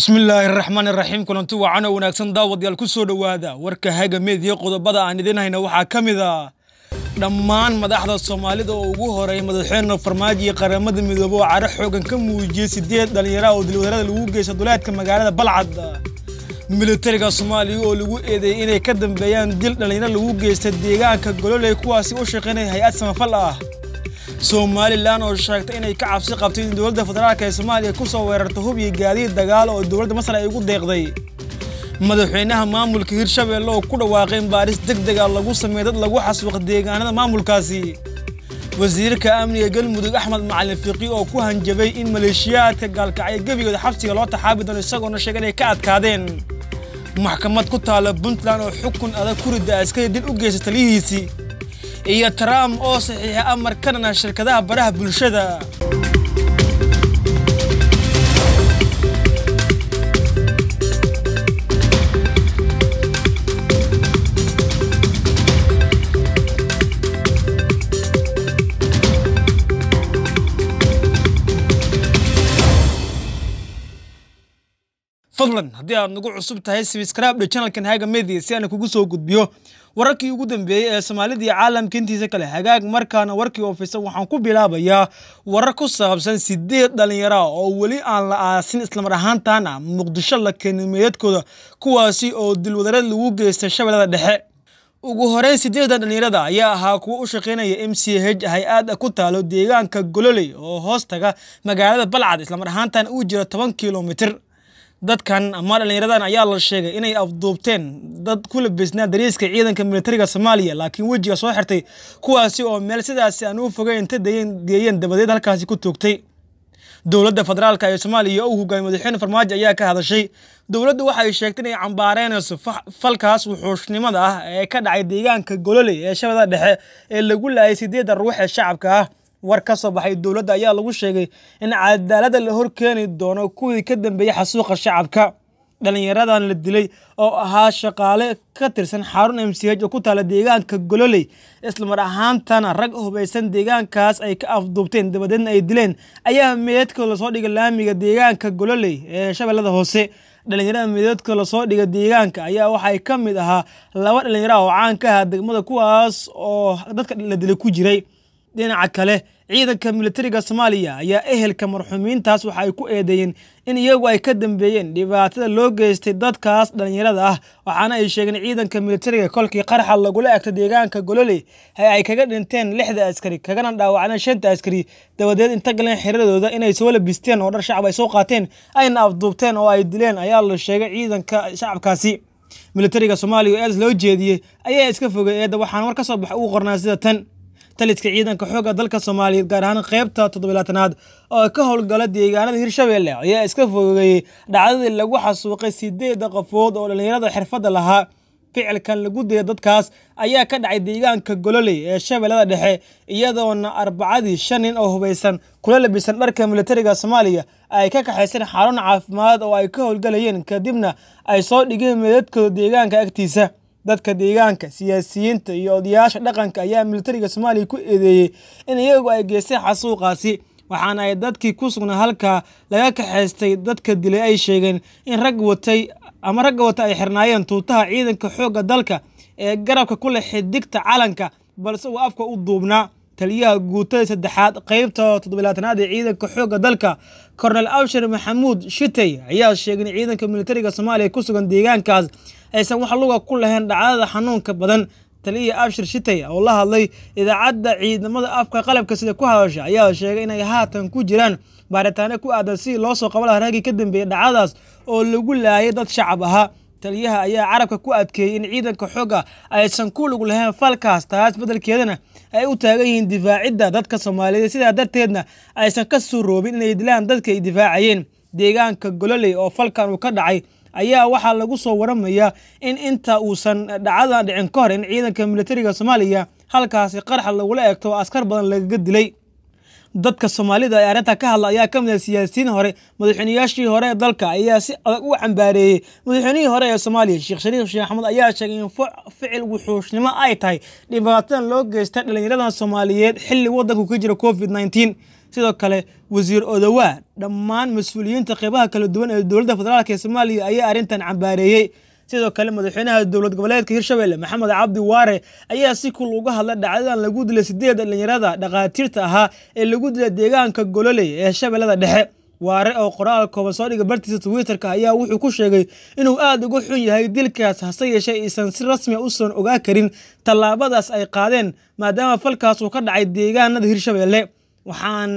bismillaahi raxmaan iraxiim kulanti wacan oo wanaagsan daawadayaal ku soo dhowaada warka haga meediya qodobada aan idin hayna waxaa ka mid a dhammaan madaxda soomaalida oo ugu horeeya madaxweyne farmaajo iyo qaramada midoobe oo caro xoogan ka muujiyey sideed dhallinyara oo dilwadarada lagu geysta duleedka magaalada balcad militariga soomaaliya oo lagu eedeeyey inay ka dambeeyaan dil dhallinyaro lagu geysta deegaanka gololey kuwaasi u shaqaynaya hay-ad samafal ah somalilan oo sheegtay inay ka cabsi qabtay in dowladda federaalk ee soomaaliya ku soo weerarta hub iyo gaadiid dagaal oo dowladda masar ay ugu deeqday madaxweynaha maamulka hirshabelle oo ku dhawaaqay in baaris deg dega lagu sameeyo dad lagu xasuuqa deegaanada maamulkaasi wasiirka amniga galmudug axmed macalin fiqi oo ku hanjabay in maleeshiyaadka gaalkacyo gebigooda xabsiga loo taxaabi doono isagoona sheegay inay ka adkaadeen maxkamad ku taalla puntland oo xukun adag ku ridda askari dil u geysta taliyihiisii iyo trump oo saxiixa amar ka dhana shirkadaha baraha bulshada fadlan haddii aad nagu cusub tahay sbscribe channelkan haga media si aan kugu soo gudbiyo wararkii ugu dambeeyey ee soomaalida iyo caalamka intiisa kale hagaag markaana warkii ofisan waxaan ku bilaabayaa warar ku saabsan sideed dhallinyara oo weli aan la aasin islamar ahaantaana muqdisho la keenay meedadkooda kuwaasi oo dilwadarad lagu geystay shabeellada dhexe ugu horeyn sideedda dhallinyarada ayaa ahaa kuwa u shaqaynaya m c h hay-ad ku taalo deegaanka gololey oo hoos taga magaalada balcad islamar ahaantaana uu jiro toban kilomitir dadkan ama dhallinyaradan ayaa la sheegay inay afduubteen dad ku labisnaa dariiska ciidanka militariga soomaaliya laakiin wejiga soo xirtay kuwaasi oo meel sidaasi aan u fogeyn inta geeyeen dabadeed halkaasi ku toogtay dowladda federaalk ee soomaaliya uu hogaamiy madaxweyne farmaajo ayaa ka hadashay dowladdu waxay sheegtay inay cambaareynayso falkaas wuxuushnimada ah ee ka dhacay deegaanka gololey ee shabeellada dhexe ee lagu laayay sideedda ruux ee shacabka ah war ka soo baxay dowladda ayaa lagu sheegay in cadaaladda la hor keeni doono kuwii ka dambeeyey xasuuqa shacabka dhallinyaradan la dilay oo ahaa shaqaale ka tirsan xarun m c h oo ku taala deegaanka gololey islamar ahaantana rag hubaysan deegaankaas ay ka afduubteen dabadeedna ay dileen ayaa meedadka lasoo dhigay laamiga deegaanka gololey ee shabeellada hoose dhallinyarada meedadka lasoo dhiga deegaanka ayaa waxay ka mid ahaa laba dhallinyara oo caan ka ahaa degmada kuwaas oo dadka la dilay ku jiray dhinaca kale ciidanka militariga soomaaliya ayaa ehelka marxuumiintaas waxa ay ku eedeeyeen in iyagu ay ka dambeeyeen dhibaatada loo geystay dadkaas dhallinyarada ah waxaana ay sheegeen ciidanka militariga kolkii qarxa lagula egto deegaanka gololey ee ay kaga dhinteen lixda askari kagana dhaawacneen shanta askari dabadeed inta galeen xiradooda inay soo labisteen oo dhar shacab ay soo qaateen ayna afduubteen oo ay dileen ayaa la sheegay ciidanka shacabkaasi militariga soomaaliya oo eedas loo jeediyey ayaa iska fogay eedda waxaana war ka soo baxa ugu qornaa sida tan taliska ciidanka xoogga dalka soomaaliyeed gaar ahaan qeybta toddobilaatanaad oo ka howlgala deegaanada hirshabelle ayaa iska fogeeyey dhacdadii lagu xasuuqay sideedda qofood oo dhallinyarada xirfadda lahaa ficilkan lagu daya dadkaas ayaa ka dhacay deegaanka gololey ee shabeellada dhexe iyadoona arbacadii shan nin oo hubaysan kula labisan dharka militariga soomaaliya ay ka kaxayseen xarun caafimaad oo ay ka howlgalayeen kadibna ay soo dhigeen meedadkooda deegaanka agtiisa dadka deegaanka siyaasiyiinta iyo odayaasha dhaqanka ayaa militariga soomaaliya ku eedeeyey in iyagu ay geysteen xasuuqaasi waxaana ay dadkii ku sugnaa halkaa laga kaxaystay dadka dilay ay sheegeen in rag watay ama ragga wata ay xirnaayeen tuutaha ciidanka xoogga dalka ee garabka ku leh xidigta calanka balse uu afka u duubnaa taliyaha guutada saddexaad qeybta toddobilaatanaad ee ciidanka xoogga dalka kornel abshir maxamuud shitey ayaa sheegay in ciidanka militariga soomaaliya ku sugan deegaankaas aysan wax luga ku lahayn dhacdada xanuunka badan taliya abshir shitey oo la hadlay idaacadda ciidamada afka qalabka sida ku hadasha ayaa sheegay inay haatan ku jiraan baaritaano ku aadan sidii loo soo qaba laha raggii ka dambeeyey dhacdadaas oo lagu laayay dad shacab ahaa taliyaha ayaa carabka ku adkeeyey in ciidanka xooga aysan ku lug lahayn falkaas taas beddelkeedana ay u taagan yihiin difaacidda dadka soomaaliyeed sidaa darteedna aysan ka soo roobin inay dilaan dadka ay difaacayeen deegaanka gololey oo falkan uu ka dhacay ayaa waxaa lagu soo waramayaa in inta uusan dhacdadan dhicin ka hor in ciidanka militariga soomaaliya halkaasi qarxa lagula eegto oo askar badan lagaga dilay dadka soomaalida ee arrinta ka hadla ayaa ka mid ah siyaasiyiin hore madaxweynayaashii hore ee dalka ayaa si adag u cambaareeyey madaxweynihii hore ee soomaaliya sheekh shariif sheekh axmed ayaa sheegay in ficil wuxuushnimo ay tahay dhibaatadan loo geystay dhallinyaradan soomaaliyeed xilli waddanku ka jira covid nneteen sidoo kale wasiir odowaa dhammaan mas-uuliyiinta qeybaha kala duwan ee dowladda federaalk ee soomaaliya ayaa arrintan cambaareeyey sidoo kale madaxweynaha dowlad goboleedka hirshabelle maxamed cabdi waare ayaa si kul uga hadla dhacdadan lagu dilay sideed dhalinyarada dhakhaatiirta ahaa ee lagu dilay deegaanka gololey ee shabeellada dhexe waare oo qoraal kooban soo dhiga bartiisa twitterka ayaa wuxuu ku sheegay inuu aada uga xun yahay dilkaas hase yeeshee aysan si rasmi usan ogaa karin tallaabadaas ay qaadeen maadaama falkaas uu ka dhacay deegaanada hirshabelle waxaan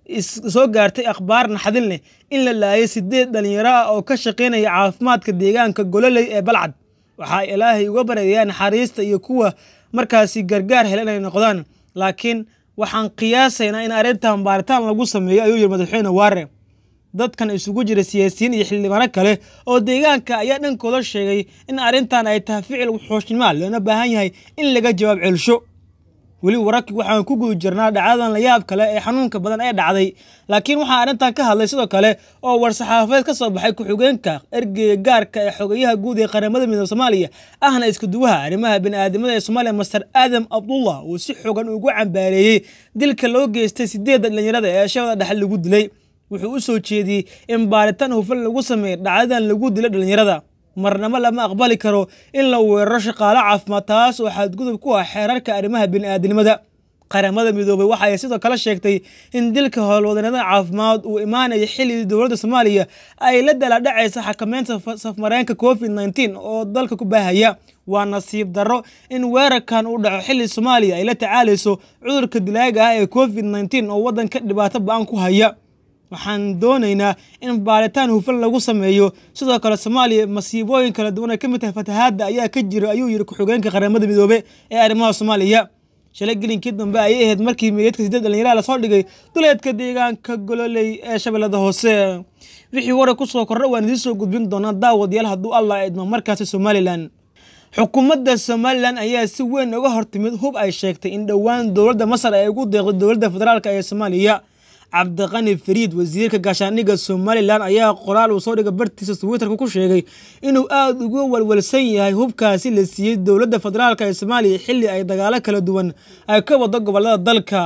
soo gaartay akhbaar naxdin leh in la laayay sideed dhalinyaro ah oo ka shaqaynaya caafimaadka deegaanka gololey ee balcad waxaa ilaahay uga bareeyaa naxariista iyo kuwa markaasi gargaar hela inay noqdaan laakiin waxaan qiyaasaynaa in arrintan baaritaan lagu sameeyo ayuu yiri madaxweyne waare dadkan isugu jira siyaasiyiin iyo xildhibaano kale oo deegaanka ayaa dhankooda sheegay in arrintan ay tahay ficil xooshnimo loona baahan yahay in laga jawaab celsho weli wararkii waxaan ku guda jirnaa dhacdadan la yaab kale ee xanuunka badan ee dhacday laakiin waxaa arrintan ka hadlay sidoo kale oo war-saxaafadeed ka soo baxay ku-xigeenka ergeyga gaarka ee xogeyaha guud ee qaramada midoobe soomaaliya ahna iskuduwaha arrimaha bini'aadamada ee soomaaliya master aadam abdullah uu si xogan ugu cambaareeyey dilka loo geystay sideedda dhalinyarada ee shabada dhexe lagu dilay wuxuu u soo jeediyey in baaritaan hufan lagu sameeyo dhacdadan lagu dilay dhalinyarada marnamo lama aqbali karo in la weeraro shaqaalo caafimaad taas oo xadgudub ku ah xeerarka arrimaha bini'aadinimada qaramada midoobay waxa ay sidoo kale sheegtay in dilka howlwadanada caafimaad uu imaanaya xilligii dowladda soomaaliya ay la daladhacaysa xakameynta safmareenka covid nneteen oo dalka ku baahaya waa nasiib darro in weerarkan uu dhaco xilli soomaaliya ay la tacaalayso cudurka dilaaga ah ee covid nneteen oo waddanka dhibaato ba-an ku haya waxaan doonaynaa in baaritaan hufan lagu sameeyo sidoo kale soomaaliya masiibooyin kala duwan ay ka mid tahay fatahaadda ayaa ka jira ayuu yiri ku-xigeenka qaramada midoobe ee arrimaha soomaaliya shalay gelinkii dambe ayay ahayd markii meydadka sideed dhalinyaraha lasoo dhigay duleedka deegaanka gololey ee shabeellada hoose wixii waray ku soo kordha waan idiin soo gudbin doonaa daawadayaal hadduu allah idmo markaasi somalilan xukuumadda somalilan ayaa si weyn uga hortimid hub ay sheegtay in dhowaan dowladda masar ay ugu deeqday dowladda federaalk ee soomaaliya cabdiqani fariid wasiirka gaashaandhigga somalilan ayaa qoraal uu soo dhiga bartiisa twitterka ku sheegay inuu aada uga walwalsan yahay hubkaasi la siiyey dowladda federaalk ee soomaaliya xilli ay dagaalo kala duwan ay ka wado gobolada dalka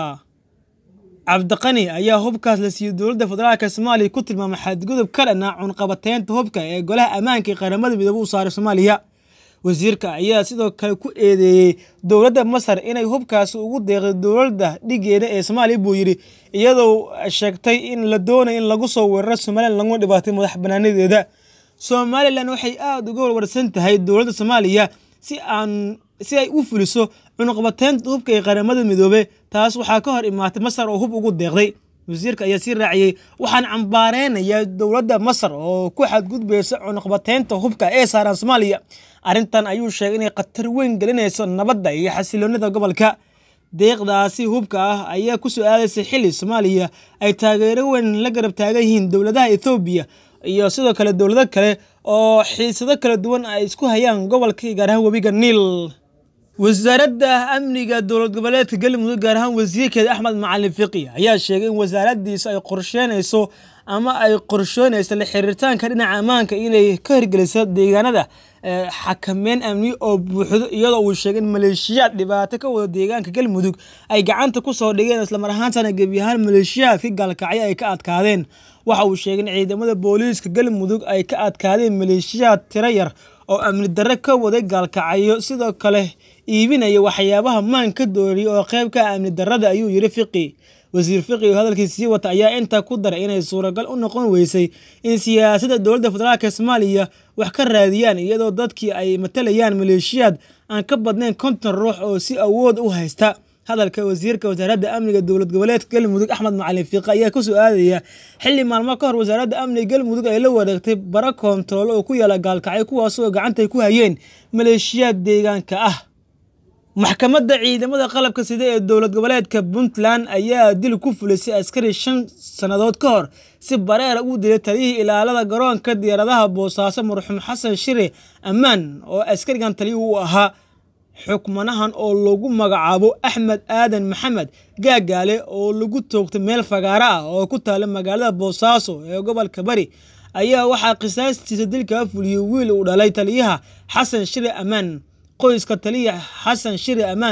cabdiqani ayaa hubkaas la siiyey dowladda federaalk ee soomaaliya ku tilmaamay xadgudub ka dhana cunqabateynta hubka ee golaha ammaanka ee qaramada midoobe u saaray soomaaliya wasiirka ayaa sidoo kale ku eedeeyey dowladda masar inay hubkaasi ugu deeqday dowladda dhigeeda ee soomaaliya buu yidhi iyadoo sheegtay in la doonayo in lagu soo weeraro somalilan laguna dhibaatay madax banaanadeeda somalilan waxay aada uga warwarsan tahay dowladda soomaaliya si aan si ay u fuliso cunuqbateynta hubka ee qaramada midoobe taas waxaa ka hor imaatay masar oo hub ugu deeqday wasiirka ayaa sii raaciyey waxaan cambaareynaya dowladda masar oo ku xadgudbaysa cunuqbateynta hubka ee saaran soomaaliya arrintan ayuu sheegay inay khatar weyn gelinayso nabadda iyo xasiloonida gobolka deeqdaasi hubka ah ayaa ku soo aadaysay xilli soomaaliya ay taageero weyn la garab taagan yihiin dowladaha ethoobiya iyo sidoo kale dowlado kale oo xiisado kala duwan ay isku hayaan gobolka gaar ahaan webiga niil wasaaradda amniga dowlad goboleedka galmudug gaar ahaan wasiirkeeda axmed macalin fiqi ayaa sheegay in wasaaradiisa ay qorsheynayso ama ay qorsheynayso la xiriiritaanka dhinaca ammaanka inay ka hirgeliso deegaanada xakameyn amni oo buuxdo iyadoo uu sheegay in maleeshiyaad dhibaato ka wada deegaanka galmudug ay gacanta ku soo dhigeen islamar ahaantana gebi ahaan maleeshiyaadka gaalkacyo ay ka adkaadeen waxa uu sheegay in ciidamada booliiska galmudug ay ka adkaadeen maleeshiyaad tiro yar oo amni darre ka waday gaalkacyo sidoo kale iibinaya waxyaabaha maan ka dooriyay oo qayb ka ah amni darrada ayuu yidhi fiqi wasiir fiqi oo hadalkiisa sii wata ayaa intaa ku daray inay suuragal u noqon weysay in siyaasadda dowladda federaalk ee soomaaliya wax ka raadiyaan iyadoo dadkii ay matalayaan maleeshiyaad aan ka badnayn konton ruux oo si awood u haysta hadalka wasiirka wasaaradda amniga dowlad goboleedka galmudug axmed macalin fiiqe ayaa ku soo aadaya xilli maalmo ka hor wasaaradda amniga galmudug ay la wareegtay bara koontarool oo ku yaala gaalkacyo kuwaasoo gacantay ku hayeen maleeshiyaad deegaanka ah maxkamadda ciidamada qalabka sida ee dowlad goboleedka puntland ayaa dil ku fulisay askari shan sannadood ka hor si bareera u dilay taliyihii ilaalada garoonka diyaaradaha boosaaso marxuum xasan shire ammaan oo askarigan taliyi u ahaa xukmanahan oo lagu magacaabo axmed aadan maxamed gaagaale oo lagu toogtay meel fagaaro ah oo ku taala magaalada boosaaso ee gobolka bari ayaa waxaa qisaastiisa dilkaa fuliyey wiil uu dhalay taliyaha xasan shire ammaan qoyska taliya xasan shire ammaan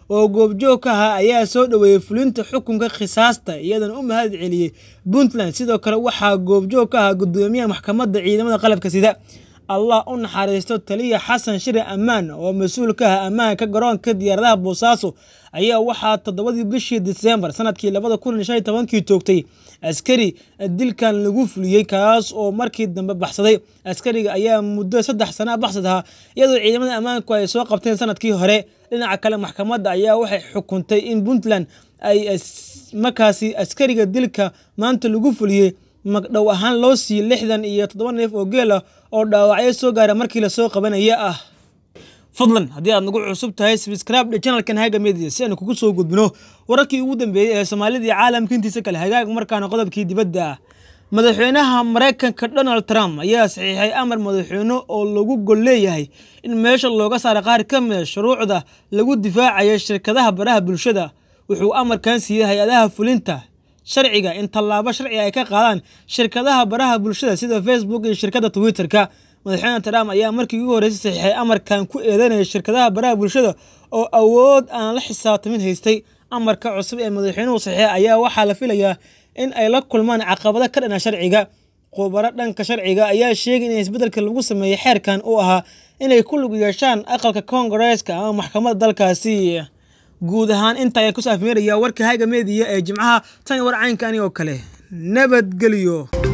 oo goobjoog ka ahaa ayaa soo dhoweeyey fulinta xukunka khisaasta iyadana u mahad celiyey puntland sidoo kale waxaa goobjoog ka ahaa gudoomiyaha maxkamadda ciidamada qalabka sida allah u naxariisto taliya xasan shire ammaan oo mas-uul ka ah ammaanka garoonka diyaaradaha boosaaso ayaa waxaa toddobadii bishii disembar sanadkii labada kun iyo shan iyo tobankii toogtay askari dilkan lagu fuliyey kaas oo markii dambe baxsaday askariga ayaa muddo saddex sana baxsad ahaa iyadoo ciidamada ammaanku ay soo qabteen sanadkii hore dhinaca kale maxkamadda ayaa waxay xukuntay in puntland ay markaasi askariga dilka maanta lagu fuliyey magdhow ahaan loo siiyey lixdan iyo toddoba neef oo geel ah oo dhaawacyo soo gaara markii lasoo qabanaya ah fadlan haddii aad nagu cusub tahay sabscribe channelkan haga media si aanu kugu soo gudbino wararkii ugu dambeeyey ee soomaalida iyo caalamka intiisa kale hagaag markaana qodobkii dibadda ah madaxweynaha maraykanka donald trump ayaa saxiixay amar madaxweyne oo lagu gol leeyahay in meesha looga saara qaar ka mida shuruucda lagu difaacayo shirkadaha baraha bulshada wuxuu amarkan siiyey hay-adaha fulinta sharciga in tallaabo sharciga ay ka qaadaan shirkadaha baraha bulshada sida facebook iyo shirkadda twitter-ka madaxweyne trump ayaa markii ugu horreysay saxiixay amarkan ku eedeynaya shirkadaha baraha bulshada oo awood aan la xisaabtamin haystay amarka cusub ee madaxweynuhu saxiixay ayaa waxaa la filayaa in ay la kulmaan caqabado ka dhana sharciga khubaro dhanka sharciga ayaa sheegay in isbeddelka lagu sameeyey xeerkan uu ahaa inay ku lug yeeshaan aqalka koongareeska ama maxkamadda dalkaasi guud ahaan inta ayaan kusoo afmeerayaa warka haga meediya ee jimcaha tan war caynkani oo kale nabadgelyo